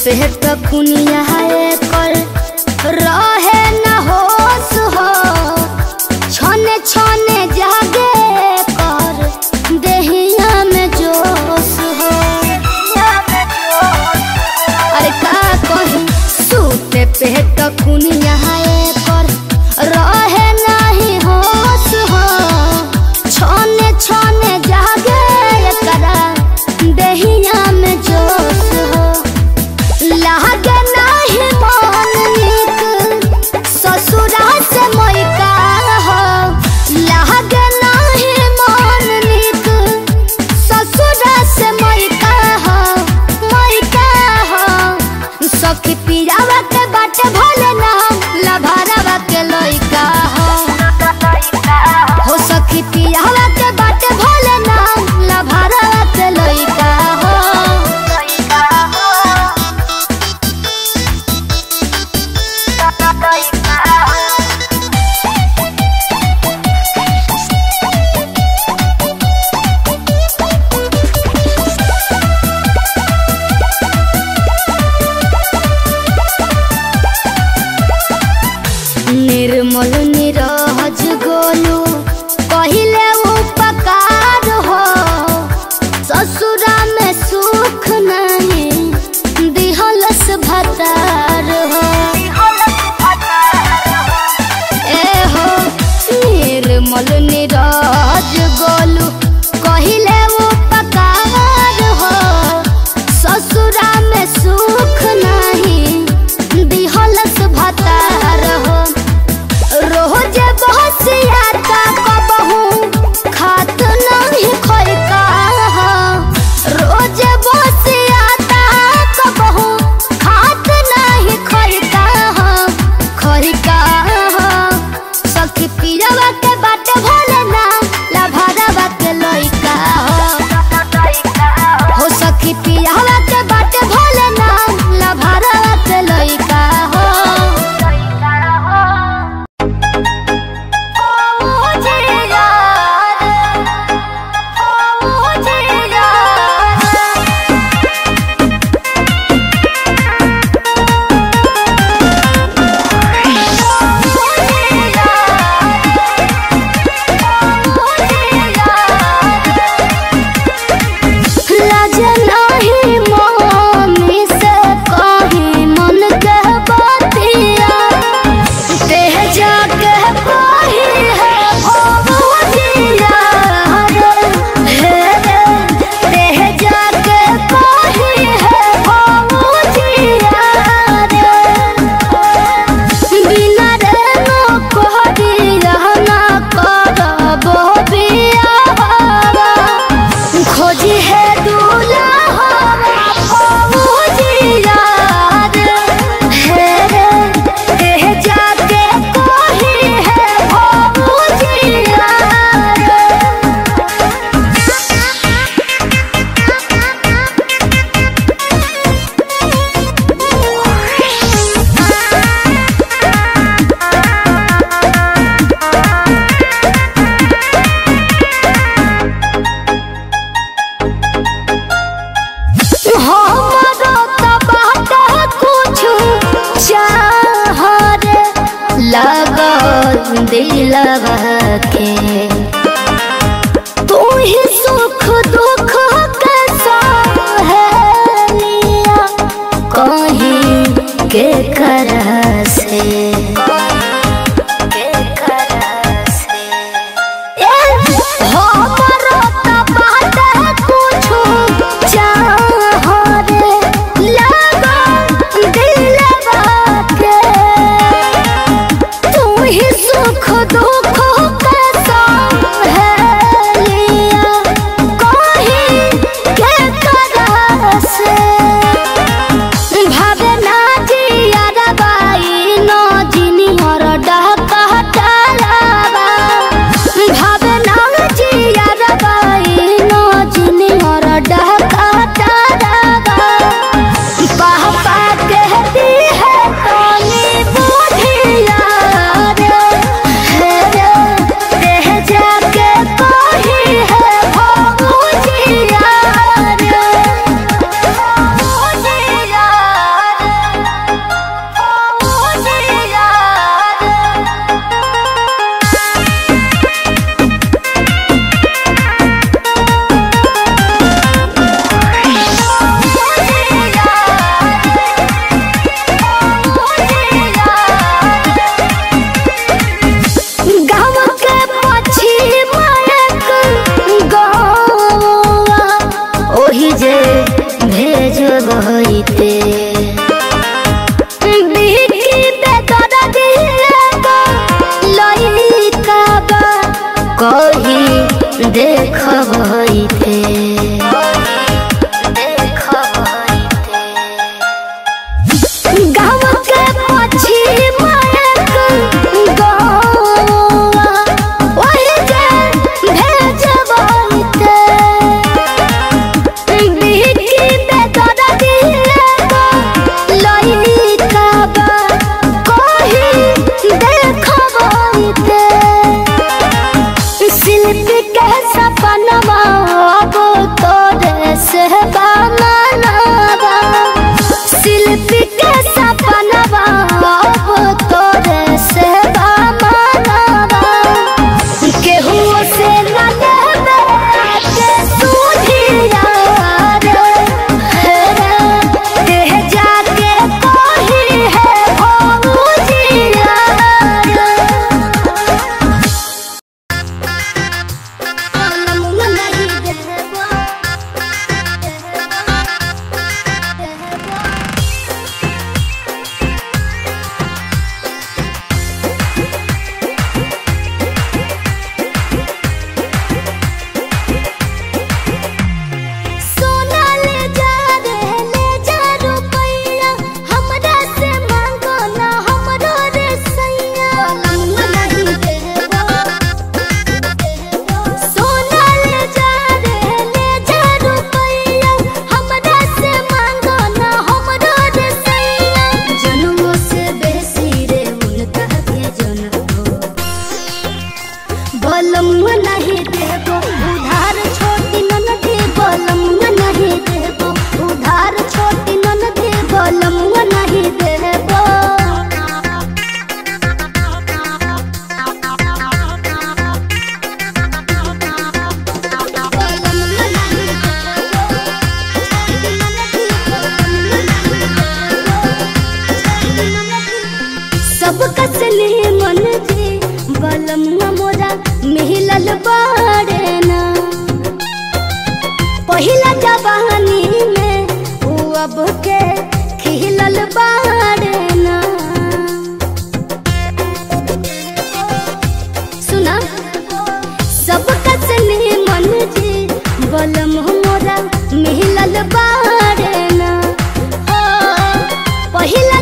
पे तकुनिया कर रहे न होश हो छने छने जागे कर देहिया में जोश हो अरे का कही सूते पे तकुनिया कर रहे नहीं होश हो छने छने जागे करा देहिया में जोश हो लागे नाही मन नीक ससुरा से मैका हो लागे नाही मन नीक ससुरा से मैका हो मैका हो सखी पियावा के बाटे भले ना लभारावा के लइका हो हो सखी पियावा के बाटे भले ना लभारावा के लइका हो निर्मल निरहज गोलू पहिले उपकार हो ससुरा में सुख नहीं दिहलस भतार हो ए हो निर्मल निरहज गोलू कहिले उपकार हो ससुरा में सुख नहीं दिहलस भतार हो रोज बहसियाता कबहू खात नहीं खैका हो रोज बहसियाता कबहू खात नहीं खैका हो खैका हो सखी पिरवा के बाटे भोले ना लभारवा के लइका हो हो सखी पिरवा के बाटे भोले ना लभारवा के लइका हो मम्मी से कहीं मन के बतिया देह जाके पाही है भगवतिया हे रे देह जाके पाही है भगवतिया रे बिना रे नो कहदिया ना करबो बिया खोजी है दूल्हा फौजिया रे हे रे देह जाके कोही है फौजिया हमरो त बाटे कुछु चाह रे लगल दिलवा के तू ही सुख दुख के सहेलिया कहीं के कर से के कर से हमरो त बाटे कुछु चाह रे लगल दिलवा के तू ही सुख दुख के सहेलिया कहीं के कर से भावना जिया बाई न जिनी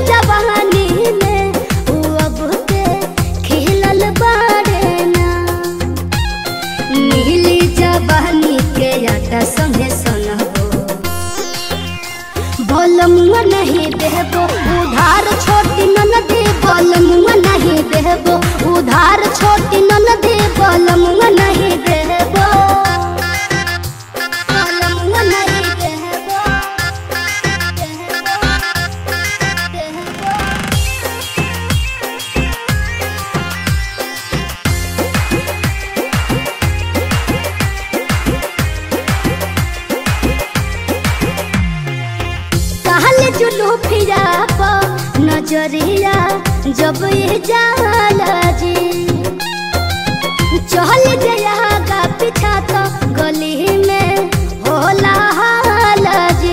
जवानी में ऊ अब के खिलल बाड़े ना नीली जवानी के आटा संगे सनबो बोलमुआ नहीं देबो उधार छोटी ननदी बोलमुआ नहीं देबो उधार छोटी ननदी बोलमुआ नहीं देबो बोलमुआ नहीं देबो देबो देबो कहल जुलू फिरा प नजरिया जब ये जाला जी चल गया का पीछा तो गली में होला हाला जी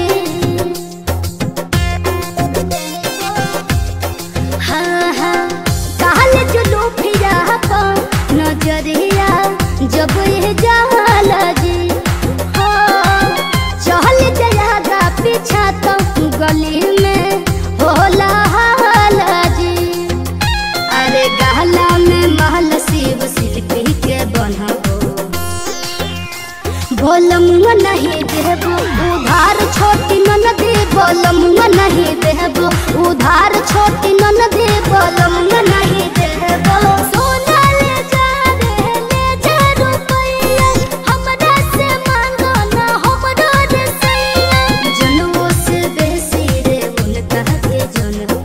हाँ हाँ कहल जुलू फिरा प नजरिया जब ये जाला जी हाँ चल जाएगा पीछा तो गली में होला हाला जी अरे गहला में महल शिव शिल्पी के बनबो बोलमुआ नहीं देबो उधार छोटी ननदी बोलमुआ नहीं देबो उधार छोटी ननदी बोलमुआ नहीं देबो सोना ले जा रे ले जा रुपैया हमरा से मांगो ना हमरो रे सैया जनुओ से बेसी रे उनका के जनबो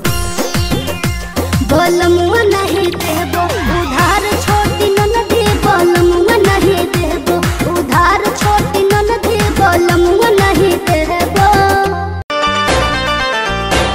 बोलमुआ नहीं देबो उधार छोटी ननदी बोलमुआ नहीं देबो उधार छोटी ननदी बोलमुआ नहीं देबो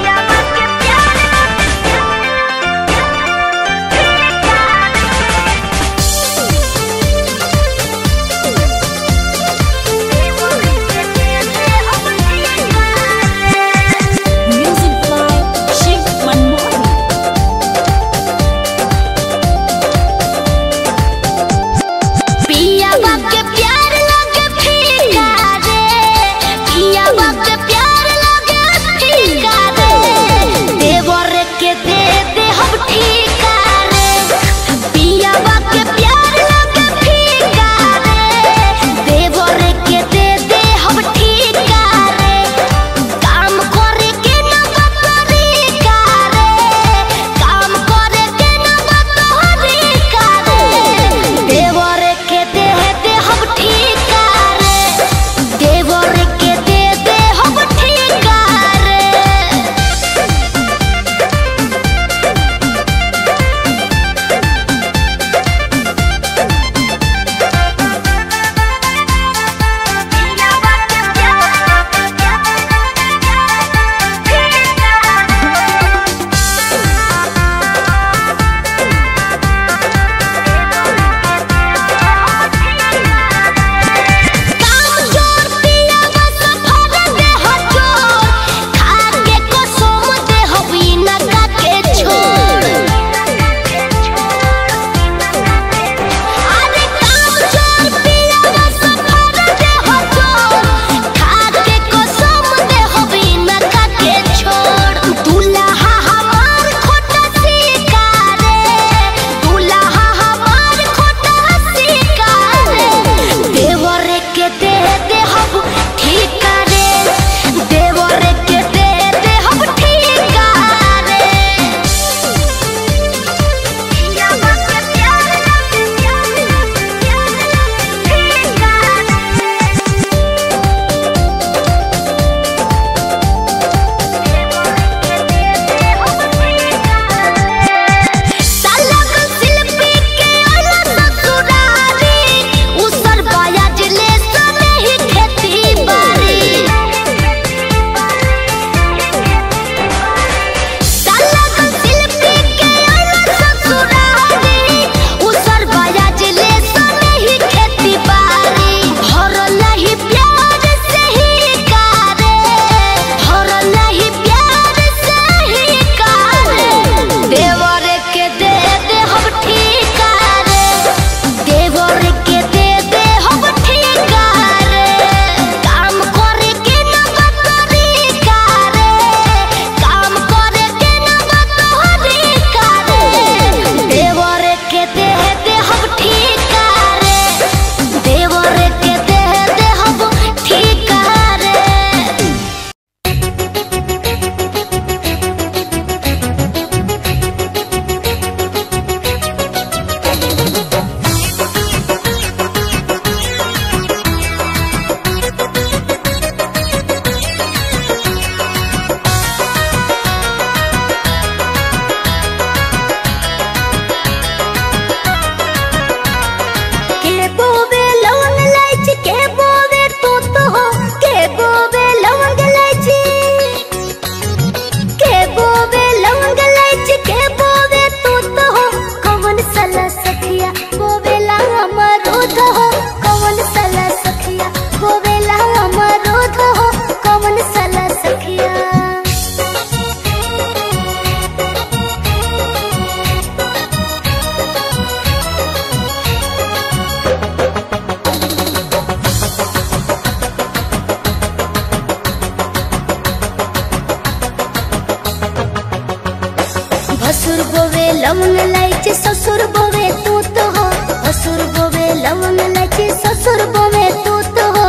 भसुर बोवे लवंग लाइचे ससुर बोवे तू तो हो भसुर बोवे लवंग लाइचे ससुर बोवे तू तो हो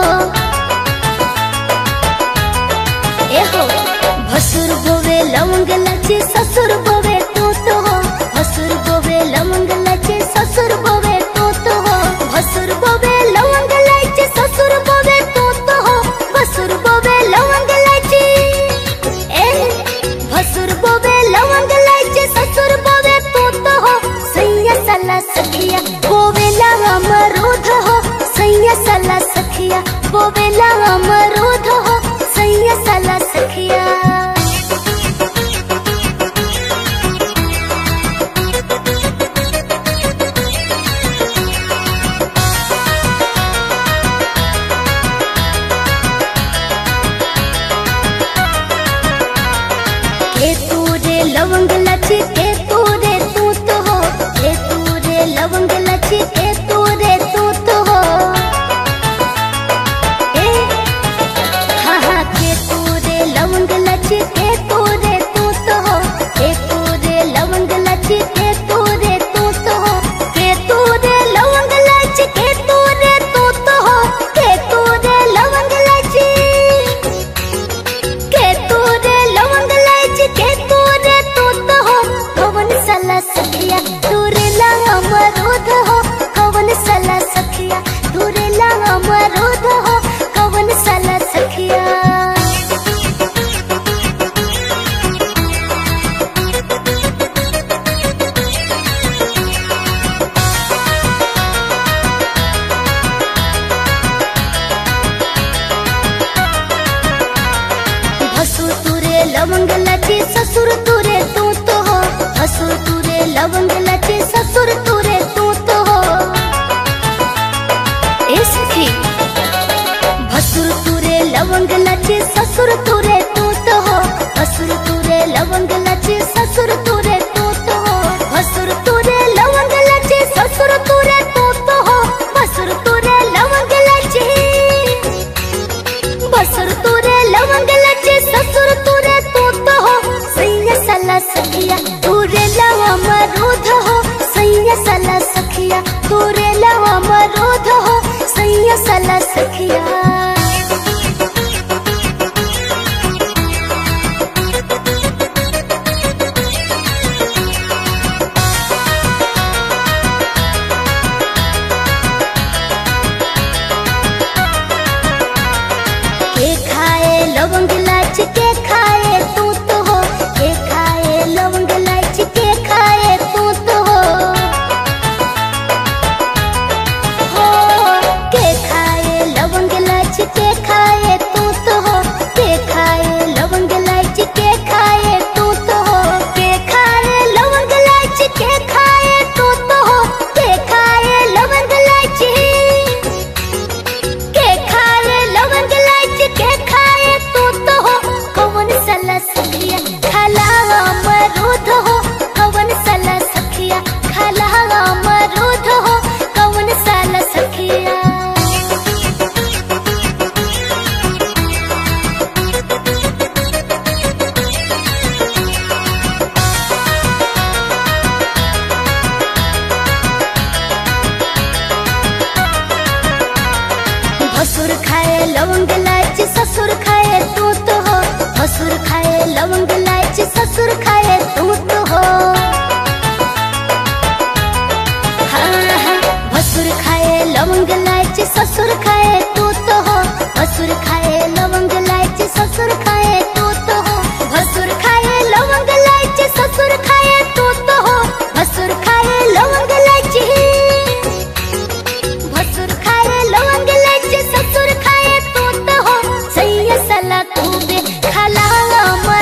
ए हो भसुर बोवे लवंग लाइचे ससुर बोवे तू तो हो भसुर बोवे लवंग लाइचे ससुर बोवे तू तो हो भसुर बोवे लवंग लाइचे ससुर बोवे तू तो हो भसुर बोवे लवंग लाइचे ए भसुर बोवे लवंग लाइचे ससुर बोवे तू तो हो सैया सला सखिया बोवे लवा मरूद हो सैया सला सखिया बोवे लवा मरूद हो सैया सला सखिया के तू रे लवंग लची के तू रे तू तो हो के तू रे लवंग लची के तू रे तू तो हो ए हाँ हाँ के तू रे लवंग लची के तू रे तू तो हो के तू रे लवंग लची के तू रे तू तो हो के तू रे लवंग लची के तू रे तू तो हो के तू रे लवंग लची के तू रे लवंग लाइच के तू रे तू तो हो कवन सला सखिया तू रे ला अमरूद हो कवन सला सखिया तू रे ला अमरूद हो कवन सला सखिया भसुर तुरे लवंग लचे ससुर तुरे तू तो हो भसुर तुरे लवंग लचे ससुर तुरे तू तो हो ए सखी भसुर तुरे लवंग लचे ससुर तुरे तू तो हो भसुर तुरे लवंग लचे ससुर तुरे तू तो हो भसुर तुरे लवंग लचे ससुर तुरे तू तो हो भसुर तुरे लवंग लचे बसर तुरे लवंग लचे ससुर तुरे तू तो हो सैया सला सखिया तुरे लवा मरूद हो सैया सला सखिया तुरे लवा मरूद हो सैया सला सखिया के खाए लवंग लाच के खाए तू तो हो के खाए लवंग लाच के खाए तू तो हो हो के खाए लवंग लाच के खाए तू तो हो के खाए लवंग लाच के खाए तू तो हो के खाए लवंग लाच के खाए तू तो हो के खाए लवंग लाच के खाए लवंग लाइच के खाए तू तो हो कवन सला सखिया खाला अमरूद हो कवन सला सखिया खाला अमरूद हो कवन सला सखिया भसुर खाए लवंग लाइच ससुर खाए तू तो हो भसुर खाए लवंग लाइच ससुर खाए तू तो हो हाँ, हाँ, भसुर खाए लवंग लाइच ससुर खाए तू तो हो भसुर खाए लवंग लाइच ससुर खाए तू तो हो भसुर खाए लवंग लाइच ससुर खाए तू तो हो भसुर खाए लवंग लाइच भसुर खाए लवंग लाइच ससुर खाए तू तो हो सैया सला तू बे खाला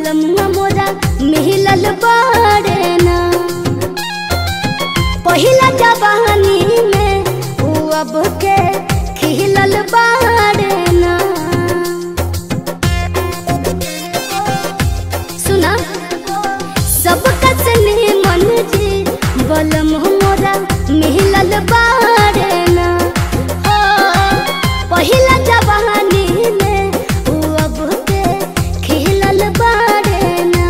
बलमुआ मोरा मिलल बाड़े ना पहिला जवानी में ऊ अब के खिलल बाड़े ना सुना सब कसने मन जी बलम मोरा मिलल बाड़े ना हो पहिला जवानी में ऊ अब के खिलल बाड़े ना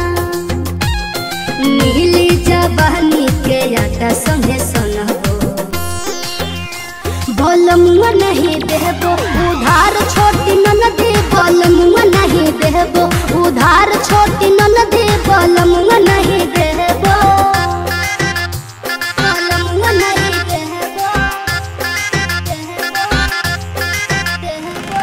नीली जवानी के आटा संगे सनबो बलमुआ नहीं देबो उधार छोटी ननदी बलमुआ नहीं देबो उधार छोटी ननदी बलमुआ नहीं देबो बलमुआ नहीं देबो देबो देबो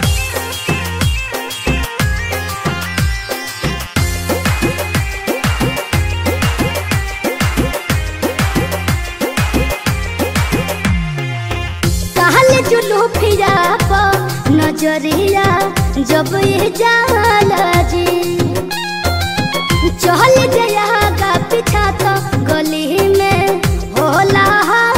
कहल जुलू फिरा प नजरिया जब ये जाला जी चल जया का पीछा तो गली में होला